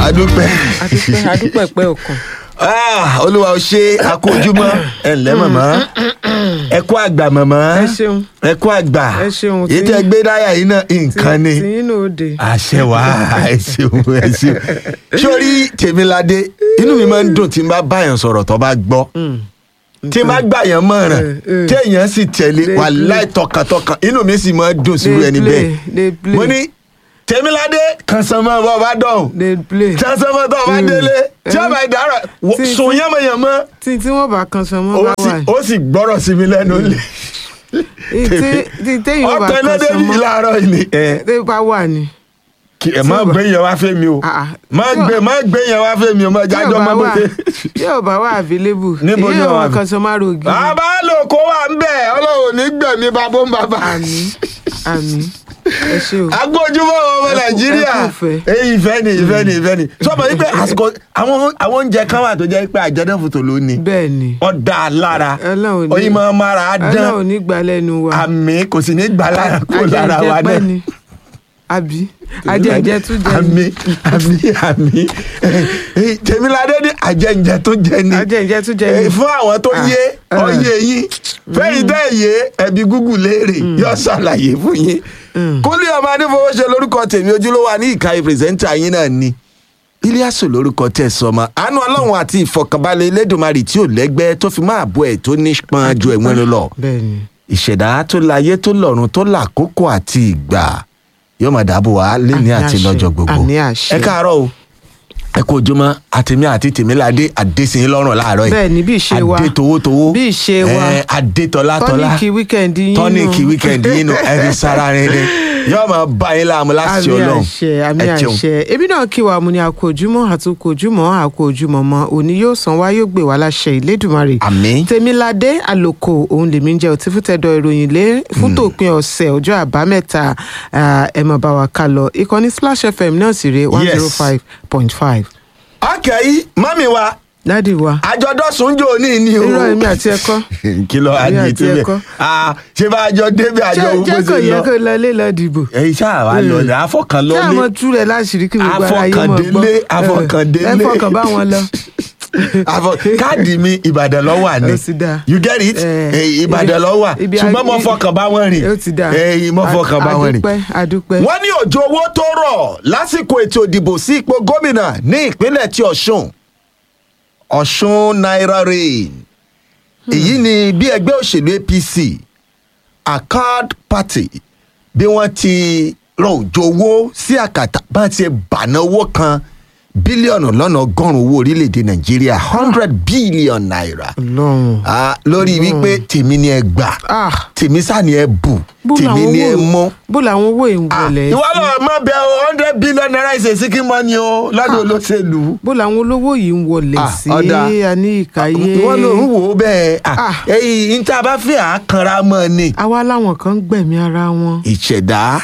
adúpẹ́ adúpẹ́ adúpẹ́ pẹ́ òkun. Ah, olúwa ò ṣe akójúmọ́ ẹ ǹlẹ́ mọ̀mọ́ ẹ kú àgbà mọ̀mọ́ ẹ ṣeun ẹ kú àgbà ẹ ṣeun, èyí tí- tẹ́ gbé dáyà yìí náà nǹkan ni tí yín náà ó de. àṣẹ wá ẹ ṣeun ẹ ṣeun sórí tèmiládé inú mi máa ń dùn tí n bá báyàn sọ̀rọ̀ tó bá gbọ́ tí n bá gbàyàn mọ̀ràn Eh, eh. téèyàn sì tẹ̀lé Dey wàláì tọkàntọkàn inú mi sì máa ń dùn sí Dey ẹni play, bẹ́ẹ̀ dey play. mo ní tèmiládé kan san mọ́ bọ́ bá dọ̀hùn dey play. transformer tó o bá Mm. délé tí a bá dára Tí- sùn yánmọ̀yánmọ́ tí tí wọ́n bá kan sọ mọ́ ó bá sì wà. ó sì gbọ́rọ̀ sí mi lẹ́nu lé tí tí téyìn ó bá ọ̀tọ̀ kan ẹlẹ́dẹ̀ sọ yìí mọ́ láàárọ̀ yìí ni ẹ tí bá wà ní. kí ẹ má tí ó bá- gbé yẹn wá fẹ́ mi o Ah, ah. má Tí ó- gbé má gbé yẹn wá fẹ́ mi o má tí ò jájọ́ bá má wà bóde. tí ò bá wà available. Níbo ni èyí ó wà ò kan sọ má rògì. bàbá lò kó wà ń bẹ̀ ọlọ́run ní gbẹ̀mí babó ń bàbá. àmì àmì ẹ ṣe o. agbójúmọ́ ọmọ Ẹ kú- nàìjíríà ẹ kú ìfẹ́. èyí ìfẹ́ ni ìfẹ́ ni ìfẹ́ ni sọ́mọ yìí pé àsìkò àwọn àwọn oúnjẹ kan wà tó jẹ́ pé àjẹdẹ́fòtò ló ní bẹ́ẹ̀ ni ọ̀dà lára Ọlọ́run ní- oyin máa mára á dán ọlọ́run ní gbà lẹ́nu wa. àmì kò sì ní gbà lára kó lára wa ajẹ́jẹ́ pẹ́ náà. ni àbí ajẹ́jẹ́ tún jẹ́ àmì ni àmì àmì Eh, tèmiládé ní àjẹǹjẹ tó jẹ ni ajẹ́jẹ́ tún jẹ́ Eh, ni. fún àwọn tó Ah, yé ah. ọyẹ yín fẹ́yìn tẹ́ yé ẹbí gúgù léèrè yóò ṣàlàyé fún yín kúlẹ̀ ọmọ adéfowóṣe lórúkọ tèmi ojúlówó ní ìka pírẹsẹ́ńtà yín náà ni iliasu lórúkọ tẹ sọmọ àánú ọlọ́run àti ìfọkànbalẹ̀ elédùnmarì tí ò lẹ́gbẹ́ tó fi máa bọ́ ẹ̀ tó nípọn ju ẹ̀wọ̀n lọ bẹ́ẹ̀ ni ìṣẹ̀dá tó láyé tó lọ́run tó làkókò àti ìgbà yóò máa dáàbò wá léni Àmì àti àṣẹ, lọ́jọ́ gbogbo àmì àṣẹ. ẹ káàárọ̀ o ẹ kú ojúmọ́ àtẹ̀mí àti tèmíládé àdésìn lọ́rùn láàárọ̀ yìí bẹ́ẹ̀ ni bí ìṣe wa adé towótowó bí ìṣe wa ẹ, adé tọ́látọ́lá tọ́níkì wíkẹ̀ndì yín nù. tọ́níkì wíkẹ̀ndì yín nù ẹ̀rí sára rẹ̀ ni yóò máa bá yín láàmú láti àmì ọlọ́run àṣẹ àmì ẹ jẹun. àṣẹ èmi náà kí wa mo ní àkó ojúmọ́ àtúkò ojúmọ́ àkó ojúmọ́ mọ́ òní yóò san wá yóò gbé wá láṣẹ ìlédùmarè àmín tèmiládé àlòkò òun lèmi ń jẹ òtí fútẹdọ ìròyìn lé fún tòpin ọ̀sẹ̀ ọjọ́ àbámẹ́ta ah, ẹ mọ̀ bá wa ká lọ ìkànnì splash fm náà sì rè one zero five point five ọkẹ́ mọ́mí wa dádì wa àjọdọ́sùn jò ní ní o irọ́ èmi àti ẹ̀kọ́ kí ló Èmi adé àti tí bẹ́ẹ̀ ẹ̀kọ́. Ah, ṣé bá a jọ débi àjọ jẹ́ owó jẹ́ ṣe kò yẹ lọ kó lọ lé lọ dìbò ẹ̀yin ṣáà wá lọ ní afọkàn lọ kí ní àwọn tú rẹ̀ láṣìírí kí gbogbo ara yé mọ̀ gbọ́ Afọkàndélé, afọkàndélé. ẹ fọkàn bá wọn lọ. àfọ káàdì mi ìbàdàn lọ wà ní Ó ti dáa. you get it Eh, Eh, ìbàdàn ibi- lọ wà ibi ṣùgbọ́n mo ibi- fọkàn bá wọn rìn ó ti dà Eh, mo fọkàn bá wọn rìn. adúpẹ́ adúpẹ́. wọ́n ní òjò owó tó rọ̀ lásìkò ètò ìdìbò sí ipò gómìnà ní ìpínlẹ̀ tí ọ̀ṣun ọ̀ṣun naira rain èyí ni bí ẹgbẹ́ òṣèlú apc accord party bí wọ́n ti rọ òjò owó sí àkàtà bá ti bàná owó kan bílíọ̀nù lọ́nà ọgọ́rùn-ún owó orílẹ̀-èdè nàìjíríà hundred billion naira ọlọ́run Ah, lórí wípé tèmi ni ẹ gbà ah tèmi sá ni ẹ bù bó tèmi làwọn ni ẹ owó mọ́ bó làwọn owó yìí ń wọlé ìwọ lọ mọ bẹ o hundred billion naira is a sikin money o lọ́dọ̀ olóṣèlú. bó làwọn olówó yìí ń wọlé Ah, sí ọ̀dà. àní ìkàyé ìwọ ló ń wò ó bẹ́ẹ̀ Ah. èyí níta bá fi àákanra mọ́ ni. àwa láwọn kan ń gbẹ̀mí ara wọn. ìṣẹ̀dá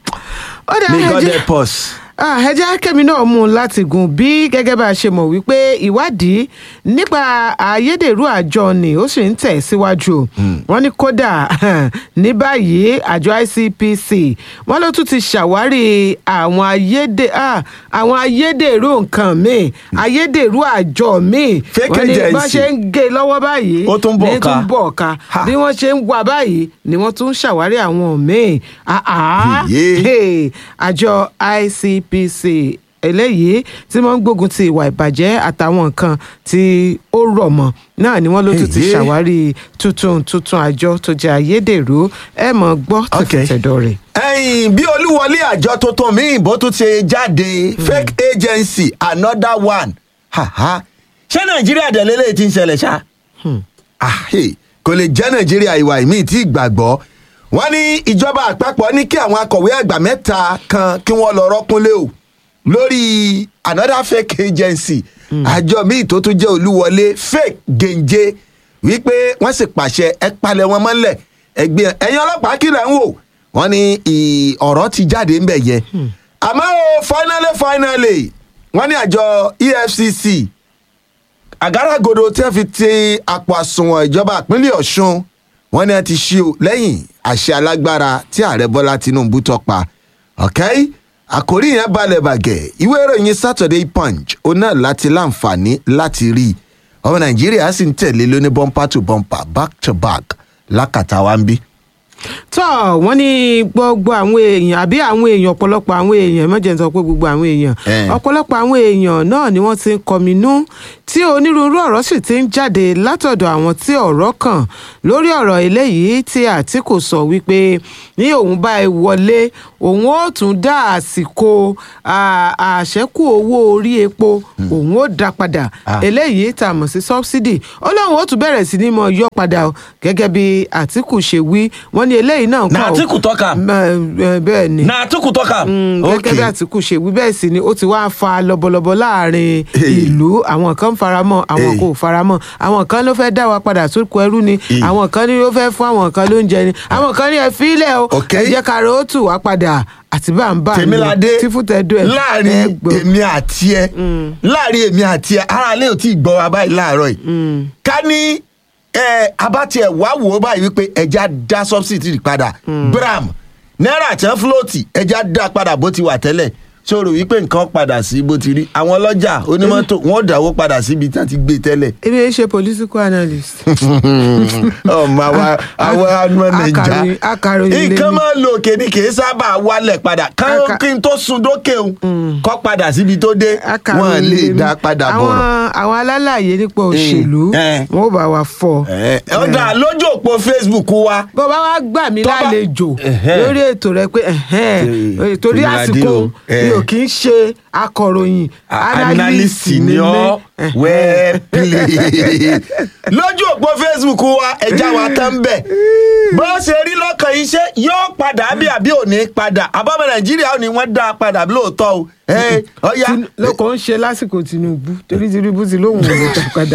ó dà may ẹ God jẹ́ help us. Ah, ẹ jẹ́ kẹ́mi náà mú un láti gùn bí gẹ́gẹ́ bá a ṣe mọ̀ wípé ìwádìí nípa ayédèrú àjọ ni ó sì ń tẹ̀ síwájú wọ́n ní kódà ní báyìí àjọ ICPC wọ́n ló tún ti ṣàwárí àwọn ayédè ah, àwọn ayédèrú nǹkan míì ayédèrú àjọ míì Fake wọ́n ní bá agency. ṣe ń gé lọ́wọ́ báyìí Ó tún bọ̀ ní ká. tún bọ̀ ká Ha. bí wọ́n ṣe ń wà báyìí ni wọ́n tún ń ṣàwárí àwọn míì Ah, ah. Yèyé. Hey, àjọ ICPC eléyìí tí wọ́n ń gbógun ti ìwà ìbàjẹ́ àtàwọn nǹkan tí ó rọ̀ mọ́ náà ni wọ́n ló tún ti Èyí. ṣàwárí tuntun tuntun àjọ tó jẹ́ ayédèrú ẹ mọ̀ gbọ́ Okay. tẹ̀fẹ̀tẹ̀dọ̀ rẹ̀. ẹ̀yìn bí olúwọlé àjọ tuntun míì bó tún ṣe jáde fake agency another one. Ha, ha. ṣé nàìjíríà dẹ̀lélẹ̀ ti ń ṣẹlẹ̀ ṣá. Ah, hey, kò lè jẹ́ nàìjíríà ìwà ìmí tí ìgbàgbọ́ wọ́n ní ìjọba àpapọ̀ ní kí àwọn akọ̀wé àgbà mẹ́ta kan kí wọ́n lọ rọ́kúnlé o lórí another fake agency àjọ míì tó tún jẹ́ olúwọlé fake gèǹje wípé wọ́n sì pàṣẹ ẹ palẹ̀ wọn mọ́lẹ̀ ẹgbẹ́ ẹ̀yin ọlọ́pàá kí lẹ̀ ń wò wọ́n ní ì- ọ̀rọ̀ ti jáde ńbẹ̀ yẹn àmọ́ o finally finally wọ́n ní àjọ EFCC àgádágodo tí wọ́n fi ti àpò àsùnwọ̀n ìjọba ìpínlẹ̀ ọ̀ṣun wọ́n ní wọ́n ti ṣí o lẹ́yìn àṣẹ alágbára tí ààrẹ bọ́lá tinubu tọpa okay? àkórí yẹn balẹ̀ bàgẹ́ ìwé ìròyìn saturday punch ó náà láti láǹfààní láti rí i ọmọ nàìjíríà sì ń tẹ̀lé lóní bumper to bumper back to back lákàtà wa ń bí. tọ́ wọ́n ní gbogbo àwọn èèyàn àbí àwọn èèyàn ọ̀pọ̀lọpọ̀ àwọn èèyàn mọ̀jẹ̀ ń sọ pé gbogbo àwọn èèyàn Eh. ọ̀pọ̀lọpọ̀ àwọn èèyàn náà ni wọ́n ti ń kọminú tí onírúurú ọ̀rọ̀ sì ti ń jáde látọ̀dọ̀ àwọn tí ọ̀rọ̀ kàn lórí ọ̀rọ̀ eléyìí tí àtìkù sọ wípé ní òun bá ẹ wọlé òun ó tún dá àsìkò à- àṣẹ́kù owó orí epo òun ó dá padà Ah. eléyìí tá a mọ̀ sí subsidy ó lóun ó tún bẹ̀rẹ̀ sí ní mọ yọ padà o gẹ́gẹ́ bí àtìkù ṣe wí wọ́n ní eléyìí náà Na kọ́ o. Atiku talk am. Mẹ- ẹ, bẹ́ẹ̀ ni na atiku talk am. Mm, gẹ́gẹ́ Okay. bí àtìkù ṣe wí bẹ́ẹ̀ sì ni ó ti wá fa lọ́bọ̀lọ́bọ̀ láàrin Hey. ìlú àwọn kan faramọ́ àwọn Hey. kò faramọ́ àwọn kan ló fẹ́ dá wa padà sóko ẹrú ni Hey. àwọn kan ní ló fẹ́ fún àwọn kan lóúnjẹ ni àwọn kan ní ẹ fílẹ̀ o Okay. ẹ jẹ́ ká ro ó tù wá padà àti bá ń bá ń lọ tèmíládé tí fún tẹ́dọ̀ ẹ̀ láàrin ẹ gbọ́. èmi àti ẹ láàrin èmi àti ẹ ara lè ò tí ì gbọ́ wa báyìí láàárọ̀ yìí ká ní ẹ abátí ẹ wá wò ó báyìí wípé ẹja dá subsidy padà bram náírà tán fúlọ́ọ̀tì ẹja dá padà bó ti wà tẹ́lẹ̀ ṣòro wípé nǹkan padà sí bó ti rí àwọn ọlọ́jà onímọ́tò wọ́n dáwó padà síbi tí wọ́n ti gbé tẹ́lẹ̀ èmi ẹ ṣe political analyst. ọmọ àwa àwa ọmọ nàìjà Akàròyìn- akàròyìn lèmi. nǹkan máa ń lo òkè ni kì í sábà wálẹ̀ padà kán Aka- kí n tó sun dókè o kọ́ padà síbi tó dé Akàròyìn wọ́n lè lèmi. dá padà àwọn bọ̀rọ̀. àwọn alálàyé nípa òṣèlú eh. wọn ò bá wa fọ. Ẹ, ọ̀dà lójú òpó facebook wa bó bá wá gbà mí Tó bá- lálejò Ẹ̀hẹ́. lórí ètò rẹ pé ẹ̀hẹ́n, Ṣe- torí Tèmiládé àsìkò o, ẹ̀. mi ò kì í ṣe akọ̀ròyìn analyst ni ọ́ well played. lójú òpó facebook wa ẹja wa tán bẹ̀ bó ṣe rí lọ́kàn iṣẹ́ yóò padà bí àbí ò ní padà àbámọ̀ nàìjíríà ò ní wọ́n dá a padà lóòótọ́ o Ẹ, ọ̀ya Tin- lọkọ̀ ń ṣe lásìkò tinubu torí tinubu ti lóhùn ò lè padà.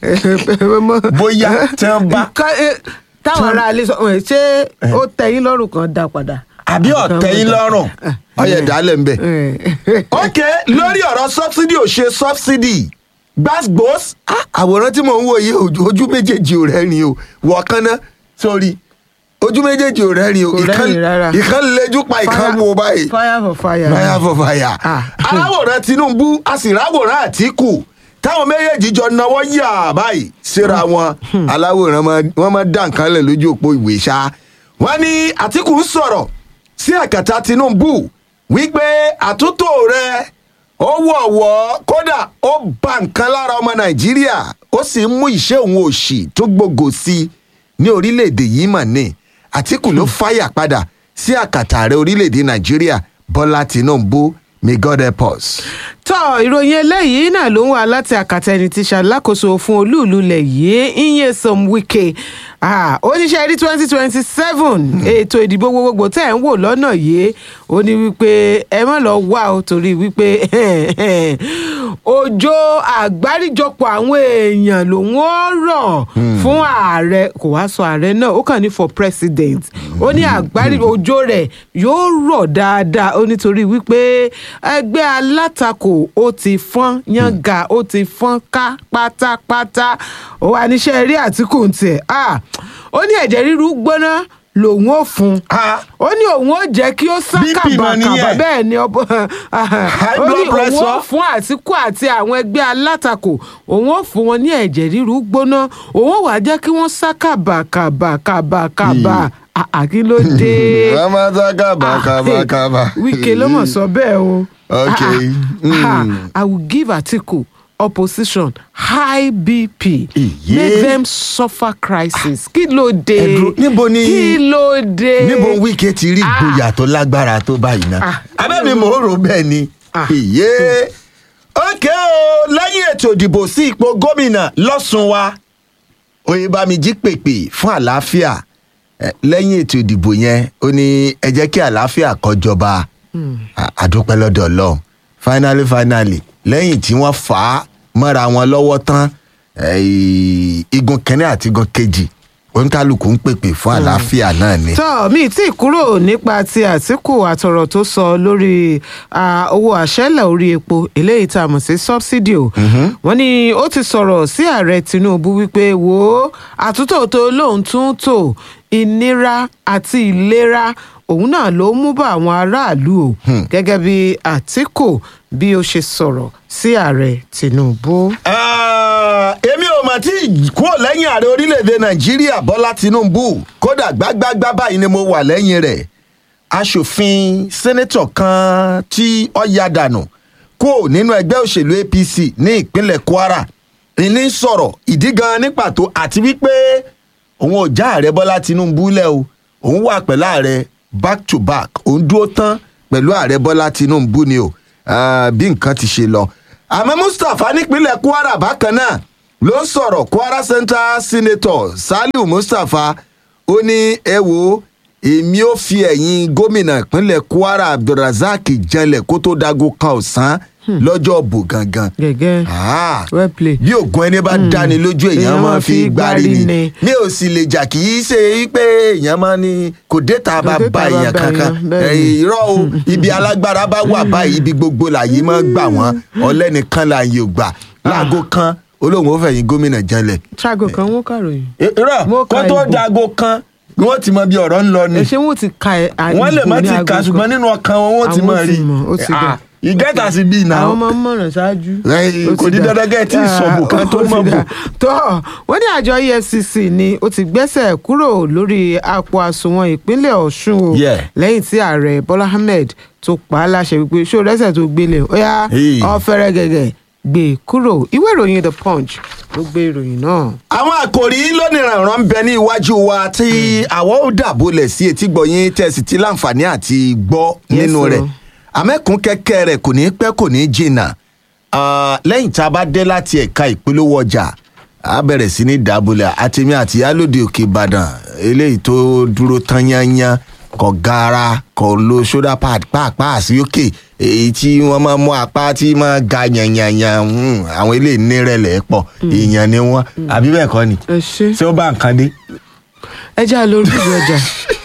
Bóyá tí wọ́n bá- Ká- eh, táwọn aráalé sọ ẹ, ṣé ó tẹ̀yìn lọ́rùn kan dá padà. àbí ọ̀tẹ̀ yín lọ́rùn ọ̀yẹ̀ dálẹ̀ ń bẹ̀. Eh. ok lórí ọ̀rọ̀ subsidy ò ṣe subsidy gbàgbós àwòrán tí mò ń wò yìí ojú ojú méjèèjì ò rẹ́rìn o wọ̀ọ́kán ná sórí ojú méjèèjì ò rẹ́rìn o Kò ìkan rẹ́rìn rárá. ìkan lejú pa ìkan Fire- wo báyìí fire for fire. fire for fire Ah. aláwòrán tinubu a sì ráwòrán àtìkù táwọn méjèèjì jọ náwó yà báyìí síra wọn aláwòrán máa- wọn máa dá nǹkan lẹ̀ lójú òpó ìwé ṣá wọn ní àtìkù ń sọ̀rọ̀ sí àkàtà tinubu wípé àtúntò rẹ ó wọ̀wọ́ kódà ó ba nǹkan lára ọmọ nàìjíríà ó sì ń mú ìṣe òun òṣì tó gbogbo sí i ní orílẹ̀-èdè yìí mà ní àtìkù ló fàyà padà sí àkàtà ààrẹ orílẹ̀-èdè nàìjíríà bọ́lá tinubu may god help us. tọ́ ìròyìn eléyìí náà ló ń wá láti àkàtà ẹni tí ṣàlákòóso fún olúùlú ilẹ̀ yìí Nyesom Wike Ah, oníṣẹ́ rí twenty twenty seven ètò ìdìbò gbogbogbò tẹ̀ ń wò lọ́nà yìí ó ní wípé ẹ má lọ wá o torí wípé òjò àgbáríjọpọ̀ àwọn èèyàn lòun ó rọ̀ fún ààrẹ kò wá sọ ààrẹ náà ó kàn ní for president ó ní àgbárí òjò rẹ̀ yóò rọ̀ dáadáa ó nítorí wípé ẹgbẹ́ alátakò ó ti fọ́n yángà ó ti fọ́n ká pátápátá ó wà níṣẹ́ rí àtìkù ń tiẹ̀ Ah, ó ní ẹ̀jẹ̀ ríru gbóná lòun ó fún Ah. ó ní òun ó jẹ́ kí ó sá BP mà kàbàkàbà nìyẹn. bẹ́ẹ̀ ni ọbọ ó blood ní òun ó pressure. fún àtìkù àti àwọn ẹgbẹ́ alátakò òun ó fún wọn ní ẹ̀jẹ̀ ríru gbóná òun ó wàá jẹ́ kí wọ́n sá kàbàkàbàkàbàkàbà àkí ló dé. wọ́n máa sá kábàkábàkábà. Wike ló mọ̀ sọ bẹ́ẹ̀ o. Okay. Ah, ah, Mm. I will give Atiku opposition high BP Iye. make them suffer crisis kí ló dé Ẹ dúró, níbo ni- kí ló dé níbo wíkẹ́ ti rí ìgboyà tó lágbára tó báyìí náà Ah. abẹ́mi mò ń rò bẹ́ẹ̀ ni Ah. iye ókè o lẹ́yìn ètò ìdìbò sí ipò gómìnà lọ́sùn wa oyèbámijí pèpè fún àlàáfíà Eh, lẹ́yìn ètò ìdìbò yẹn ó ní ẹ jẹ́ kí àlàáfíà kó jọba À- àdúpẹ́ lọ́dọ̀ ọlọ́run finally finally lẹ́yìn tí wọ́n fà á mọ́ra wọn lọ́wọ́ tán eh, igun kẹ́ni àti igun kejì oníkálukú ń pèpè fún àlàáfíà náà ni. tọ́ mi tí kúrò nípa ti àtìkù àtọ̀rọ̀ tó sọ lórí ah, owó àṣẹ́lẹ̀ orí epo eléyìí tá a mọ̀ sí subsidy o wọ́n ní ó ti sọ̀rọ̀ sí ààrẹ tinubu wípé wo àtúntò tó lóun tún tò ìnira àti ìlera òun náà ló mú bá àwọn aráàlú o gẹ́gẹ́ bí àtìkù bí ó ṣe sọ̀rọ̀ sí ààrẹ tinubu. Ah, èmi ò mà tí ì kúrò lẹ́yìn ààrẹ orílẹ̀-èdè nàìjíríà bọ́lá tinubu kódà gbágbágbá báyìí ni mo wà lẹ́yìn rẹ̀ aṣòfin sẹ́nẹ́tọ̀ kan tí ó ya dànù kúrò nínú ẹgbẹ́ òṣèlú apc ní ìpínlẹ̀ kwara ìní sọ̀rọ̀ ìdí gan ní pàtó àti wípé òun ò já ààrẹ bọ́lá tinubu lẹ̀ o òun wà pẹ̀lú ààrẹ back to back òun dúró tán pẹ̀lú ààrẹ bọ́lá tinubu ni o Ah, bí nǹkan ti ṣe lọ àmọ́ mustapha nípínlẹ̀ kwara bákan náà ló ń sọ̀rọ̀ kwara central senator saliu mustapha ó ní ẹ wo èmi ò fi ẹ̀yìn gómìnà ìpínlẹ̀ kwara abdulrasaq janlẹ̀ kó tó dago kan ọ̀sán lọ́jọ́ bò gangan. gẹ́gẹ́ Ah, well played. bí ògùn ẹni bá dáni lójú èèyàn Èèyàn máa máa fi fi gbárí gbárí ni ni. mi ò sì lè jà kì í ṣe pé èèyàn máa ní kò déta bá Kò déta ba bá èèyàn ba kankan èèyàn, bẹ́ẹ̀ ni. Eh, irọ́ o ibi alágbára bá wà báyìí ibi gbogbo làyè máa gbà wọ́n ọlẹ́nìkan láàyè ò gbà láago kan olóhùn ó fẹ̀yìn gómìnà janlẹ̀. ṣaago kan wọ́n kàròyìn. irọ́ Mo kó ka tó ìbò. dago kan ni wọ́n ti mọ bí ọ̀rọ̀ ń lọ ni ẹ ṣé wọn ti ka ẹ à- wọ́n lè ìbò má ní ti aago kà kan? ṣùgbọ́n nínú ọkàn wọn wọ́n ti Àwọn mọ̀ ó rí ti mọ̀, ó ti dà. ìgẹ́ta sí bíi náà. àwọn máa ń mọ̀ràn ṣáájú. Ẹ, Ó kò ti ní dà. dandan kẹ́ ẹ tí ì Ah, sọ̀bù kan tó ó ti mọ̀ bù. dà. tó wọ́n ní àjọ efcc ni ó ti gbẹ́sẹ̀ kúrò lórí àpò àsùnwọ̀n ìpínlẹ̀ ọ̀ṣun o Yeah. lẹ́yìn tí ààrẹ bọ́lá ahmed tó pa á láṣẹ wípé ṣó rẹ́sẹ̀ tó gbélé ó yá Hey. ọ̀fẹ́rẹ́ gẹ̀gẹ̀ gbé kúrò ìwé ìròyìn the punch ló gbé ìròyìn náà. àwọn àkòrí lónìrànràn ń bẹ ní iwájú wa tí àwọn ó dàbọlẹ̀ sí etí gbọ̀yìn tẹ̀sí tí láǹfààní àti gbọ́ Yes, nínú o. rẹ̀ àmẹ́kùn kẹ́kẹ́ rẹ̀ kò ní pẹ́ kò ní jìnnà Ah, lẹ́yìn tá a bá dé láti ẹ̀ka ìpolówó ọjà a bẹ̀rẹ̀ sí ní dàbọlẹ̀ àtẹ̀mí àti yálòdì òkè ìbàdàn eléyìí tó dúró tán yányán kò gara kò lo shoulder pad pàápàá sí òkè èyí tí wọ́n máa mú apá tí máa ga yanyanyan hmm, àwọn eléyìí nírẹ̀lẹ̀ pọ̀ èèyàn ni wọ́n àbí bẹ́ẹ̀ kọ́ ni ẹ ṣe ṣé ó bá nǹkan dé. ẹ já lórí ìwé ọjà.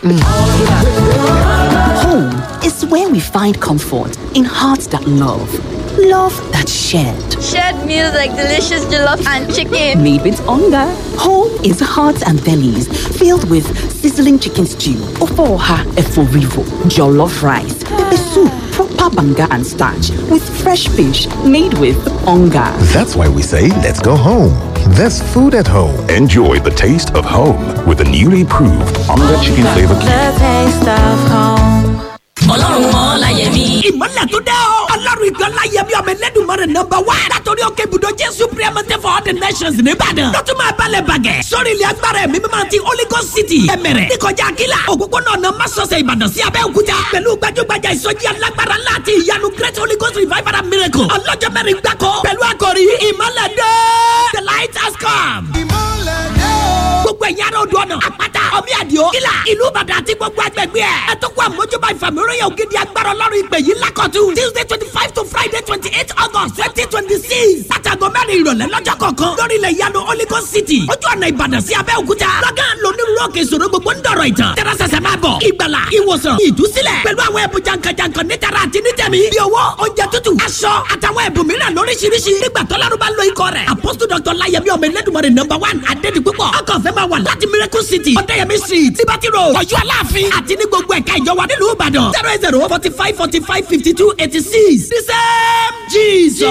Home is where we find comfort in hearts that love, love that shared. Shared meals like delicious jollof and chicken. Made with hunger. Home is hearts and bellies filled with sizzling chicken stew, ofoha eforivo, jollof rice, pepper soup, proper banga and starch with fresh fish made with hunger. That's why we say, let's go home. There's food at home. Enjoy the taste of home with the newly proved Onga Chicken Flavor Cube. The taste of home. ọlọ́run mọ́ láyẹ̀mí. ìmọ̀lẹ̀ tó dẹ́ o. ọlọ́run ìgbà láyẹ̀mí ọmọ ẹlẹ́dùnmọ́rẹ̀ nọmba wá. látọ̀rí òkè ibùdó jésù priamate for all the nations nìbàdàn. lọ́tún máa balẹ̀ bàgẹ́. sórí ilẹ̀ agbára ẹ̀mí mímọ́ ti holy ghost city. ẹ̀mẹ̀rẹ̀ níkọjá akíla. òpópónà ọ̀nà masọ̀sẹ̀ ìbàdàn sí abẹ́òkúta. pẹ̀lú gbajúgbajà ìsọjí alágbára ńlá àti ìyanu great holy ghost revival and miracle. ọlọ́jọ́ mẹ́rin gbáko. pẹ̀lú àkòrí ìmọ̀lẹ̀ dé. the light has come gbogbo ẹ̀yin ará odò ọ̀nà àpáta ọmí àdìo kílà ìlú ìbàdàn àti gbogbo agbègbè ẹ̀. ẹ tó kó àmójúbà ìfàmìíràn ògidì agbára ọlọ́run ìpè yìí lákọ̀tún. tuesday twenty five to friday twenty eight august twenty twenty six. látàgọ́ mẹ́rin ìrọ̀lẹ́ lọ́jọ́ kọ̀ọ̀kan lórí ilẹ̀ ìyanu holy ghost city. ojú ọ̀nà ìbàdàn sí abẹ́òkúta. lọ́gán lónírúurú òkè ìṣòro gbogbo ń dọ̀rọ̀ ìtàn. tẹ́rẹ́sẹsẹ máa bọ̀ ìgbàlà ìwòsàn ìdúsílẹ̀ pẹ̀lú àwọn ẹ̀bùn jankan-jankan nítara àti nítẹ̀mí. bí owó oúnjẹ tútù aṣọ àtàwọn ẹ̀bùn mìíràn lóríṣiríṣi. nígbà tọ́lárú bá lo ikọ̀ rẹ̀ apostle dr layemi ọmọ ẹlẹ́dùnmọ̀rẹ̀ number one adédi púpọ̀. ọkọ̀ fẹ́ máa wà láti miracle city ọ̀dẹ́yẹmí street liberty road ọ̀yọ́ aláàfin àti ní gbogbo ẹ̀ka ìjọba nílùú ìbàdàn zero eight zero forty five forty five fifty two eighty six the same jesus.